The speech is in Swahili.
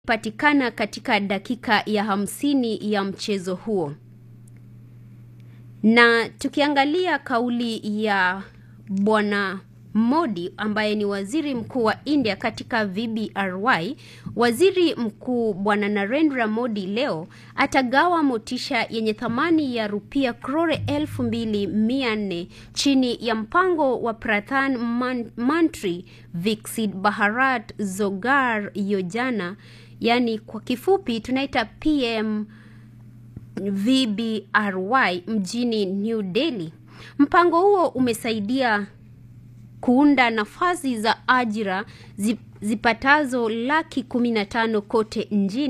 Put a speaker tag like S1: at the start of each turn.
S1: patikana katika dakika ya hamsini ya mchezo huo. Na tukiangalia kauli ya Bwana Modi ambaye ni waziri mkuu wa India katika VBRY, waziri mkuu Bwana Narendra Modi leo atagawa motisha yenye thamani ya rupia krore elfu mbili mia nne chini ya mpango wa Pradhan Man Mantri Viksit Bharat Roazgar Yojana, yani kwa kifupi tunaita PM VBRY mjini New Delhi. Mpango huo umesaidia kuunda nafasi za ajira zipatazo laki kumi na tano kote nchini